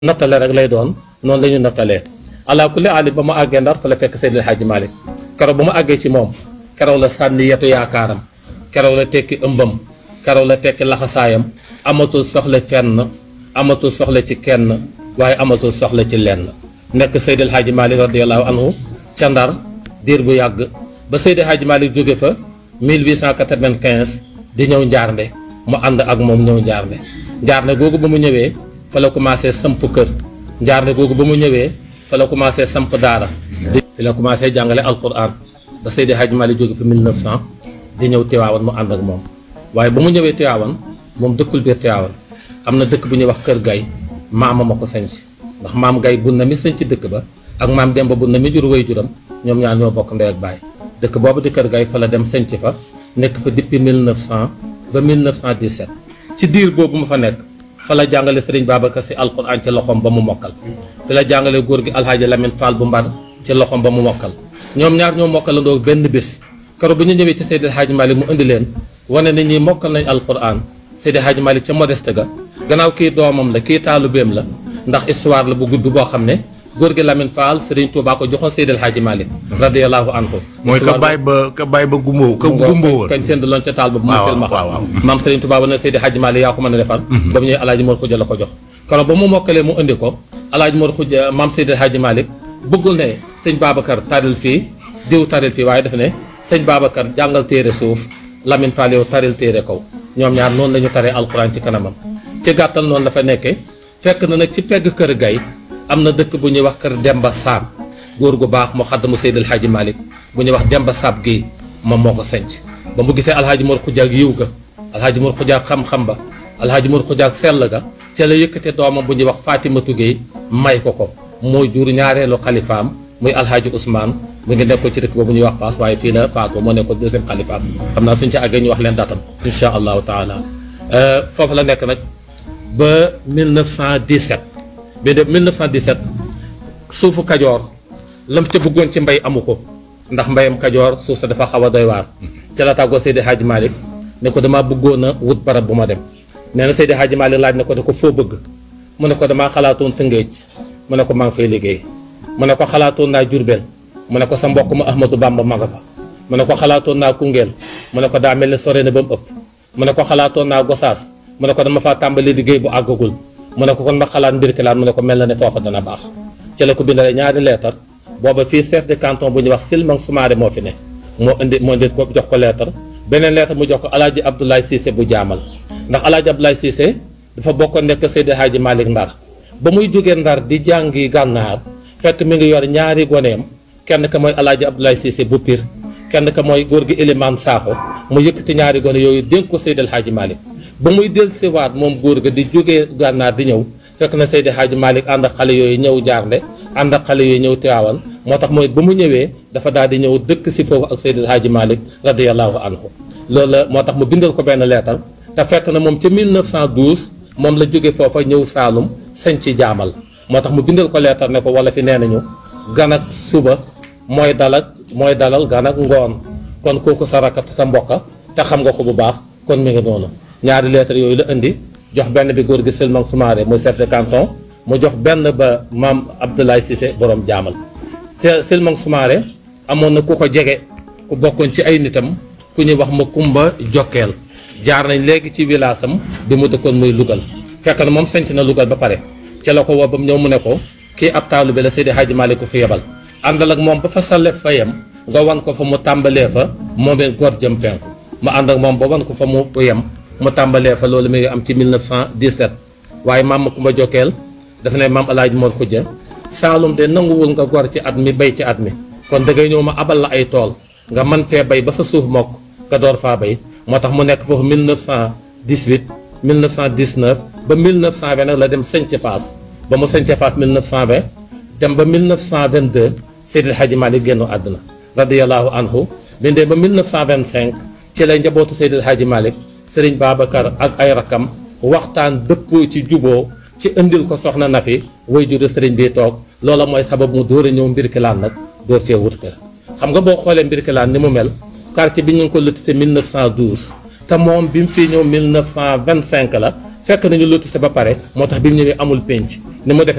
nattale rek lay doon noonu la ñu nattalee ala kulli aali ba mu àggee ndar fa la fekk Seydil Hadji Malick keroog ba mu àggee ci moom keroog la sànni yetu yaakaaram keroog la tekki ëmbam keroog la tekki laxasaayam amatul soxla fenn amatul soxla ci kenn waaye amatul soxla ci lenn nekk Seydil Hadji Malick radiallahu anhu ca ndar diir bu yàgg ba Seydil Hadji Malick jóge fa 1895 di ñëw njaarnde mu ànd ak moom ñëw njaarnde njaarnde googu ba mu ñëwee fa la commencé samp kër njaarnde googu ba mu ñëwee fa la commencé samp daara fi la commencé jàngale alquran ba Seydi Hadji Malick jóge fa 1900 di ñëw Tiwaawan mu ànd ak moom waaye ba mu ñëwee Tiwaawan moom dëkkul biir Tiwaawan am na dëkk bu ñuy wax Kër Gay maama ma ko sanc ndax maam Gay bunna mi sanc dëkk ba ak maam Demba bunna mi jur way juram ñoom ñaar ñoo bokk ndey ak baay dëkk boobu di Kër Gay fa la dem sanc fa nekk fa depuis 1900 ba 1917 ci diir boobu ma fa nekk fa la jàngale Serigne Babacar Sy alquran ci loxoom ba mu mokkal fi la jàngale góor gi alhaaji Lamine Fall bu mbar ci loxoom ba mu mokkal ñoom ñaar ñoo mokkalandoo benn bés keroog bu ñu ñëwee ci Seydi Hadji Malick mu indi leen wane ni ñi mokkal nañ alquran Seydi Hadji Malick ca modeste ga gannaaw kii doomam la kii taalubeem la ndax histoire la bu gudd boo xam ne góor gi Lamine Fall Serigne Touba ko joxoon Seydi Hadji Malick radiyallahu anhu mooy ka bàyyi ba ka bàyyi ba gumbo ka gumbo woon kañ seen loon ca taal ba bu mu fel ma waaw waaw maam Serigne Touba ba ne Seydi Hadji Malick yaa ko mën a defar ba mu ñëwee alaaji Mor Xuja la ko jox keroog ba mu mokkalee mu indi ko alaaji Mor Xuja maam Seydi Hadji Malick bëggul ne sëñ Babacar taril fii diw taril fii waaye daf ne sëñ Babacar jàngal téere suuf Lamine Fall yow taril téere kaw ñoom ñaar noonu la ñu taree alquran ci kanamam ci gàttal noonu la fa nekkee fekk na nag ci pegg kër gay am na dëkk bu ñuy wax kër Demba Saam góor gu baax mu xaddamu Seydil Hadji Malick bu ñuy wax Demba Saab Guèye moom moo ko senc ba mu gisee alhaaji Mor Xuja ak yiw ga alhaaji Mor Xuja ak xam-xam ba alhaaji Mor Xuja ak sell ga ca la yëkkate doomam bu ñuy wax Fatimatu Guèye may ko ko mooy jur ñaareelu xalifaam muy alhaaji Ousmane mu ngi nekkoon ci dëkk boobu ñuy wax Fass waaye fii la faatu moo nekkoon deuxième xalifaam xam naa suñ ci àggee ñu wax leen datam insha allahu taala foofu la nekk nag ba 1917 bi de 1917 suufu kajoor lam ca bëggoon ci mbay amu ko ndax mbayam kajoor suuf sa dafa xaw a doy waar ca la tàggoo Seydi Hadji Malick ne ko damaa bëggoon a wut barab bu ma dem nee na Seydi Hadji Malick laaj na ko ne ko foo bëgg mu ne ko damaa xalaatoon Tëngéej mu ne ko maa ngi fay liggéey mu ne ko xalaatoon naa Jurbel mu ne ko sa mbokk ma Ahmadou Bamba ma nga fa mu ne ko xalaatoon naa Koungheul mu ne ko daa mel ni sore na ba mu ëpp mu ne ko xalaatoon naa Gosaas mu ne ko dama faa tàmbali liggéey bu àggagul mu ne ko kon ma xalaat mbir ki laan mu ne ko mel na ne foofa dana baax ci la ko bindalee ñaari leetar booba fii chef de canton bu ñuy wax Silmang Soumaré moo fi ne moo indi moo indi ko jox ko leetar beneen leetar mu jox ko alaaji Abdoulaye Cissé bu jaamal ndax alaaji Abdoulaye Cissé dafa bokkoon nekk Seydi Hadji Malick Ndar ba muy jógee Ndar di jàngi gànnaar fekk mi ngi yor ñaari goneem kenn ka mooy alaaji Abdoulaye Cissé bu Pire kenn ka mooy góor gi Elimane Sakho mu yëkkati ñaari gone yooyu dénk ko Seydi Hadji Malick ba muy dellusiwaat moom góor ga di jógee gànnaar di ñëw fekk na Seydi Hadji Malick ànd ak xale yooyu ñëw jaarnde ànd ak xale yooyu ñëw Tiwaawan moo tax mooy ba mu ñëwee dafa daal di ñëw dëkk si foofu ak Seydi Hadji Malick radiyallahu anhu loolu la moo tax mu bindal ko benn leetar te fekk na moom ca 1912 moom la jóge foofa ñëw Saalum sañ ci jaamal moo tax mu bindal ko leetar ne ko wala fi nee nañu gan ak suba mooy dalak mooy dalal gan ak ngoon kon kooku sa rakkat sa mbokka te xam nga ko bu baax kon mi ngi noonu ñaari lettre yooyu la indi jox benn bi góor gi Silmang Soumaré muy chef de canton mu jox benn ba maam Abdoulaye Cissé borom jaamal Silmang Soumaré amoon na ku ko jege ku bokkoon ci ay nitam ku ñuy wax ma Kumba Jokkeel jaar nañ léegi ci village am bi mu dëkkoon muy Lugal fekk na moom sanc na Lugal ba pare ca la ko woo ba mu ñëw mu ne ko kii ab taalu bi la Seydi Hadji Malick ko fi yebal àndal ak moom ba fa sa lef fa yem nga wan ko fa mu tàmbalee fa moom it góor jëm penku mu ànd ak moom ba wan ko fa mu yem mu tàmbalee fa loolu mi ngi am ci 1917 waaye maam Kumba Jokkeel dafa ne maam Alaaji Mor Xuja Saalum de nanguwul nga gor ci at mi bay ci at mi kon da ngay ñëw ma abal la ay tool nga man fee bay ba sa suuf mokk nga door faa bay moo tax mu nekk foofu 1918 1919 ba 1920 nag la dem Sëñc Faas ba mu Sëñc Faas 1920 dem ba 1922 Seydil Hadji Malick génnu àdduna radiyallahu anhu bindee ba 1925 ci lay njabootu Seydil Hadji Malick Sëriñ Babacar ak ay rakam waxtaan dëppoo ci juboo ci indil ko soxna Nafi way juru sëriñ bi toog loola mooy sabab mu dóor a ñëw Mbirkilaan nag doo fee wut kër xam nga boo xoolee Mbirkilaan ni mu mel quartier bi ñu ngi ko lotissé 1912 te moom bi mu fii ñëw 1925 la fekk nañu lotissé ba pare moo tax bi mu ñëwee amul penc ni mu def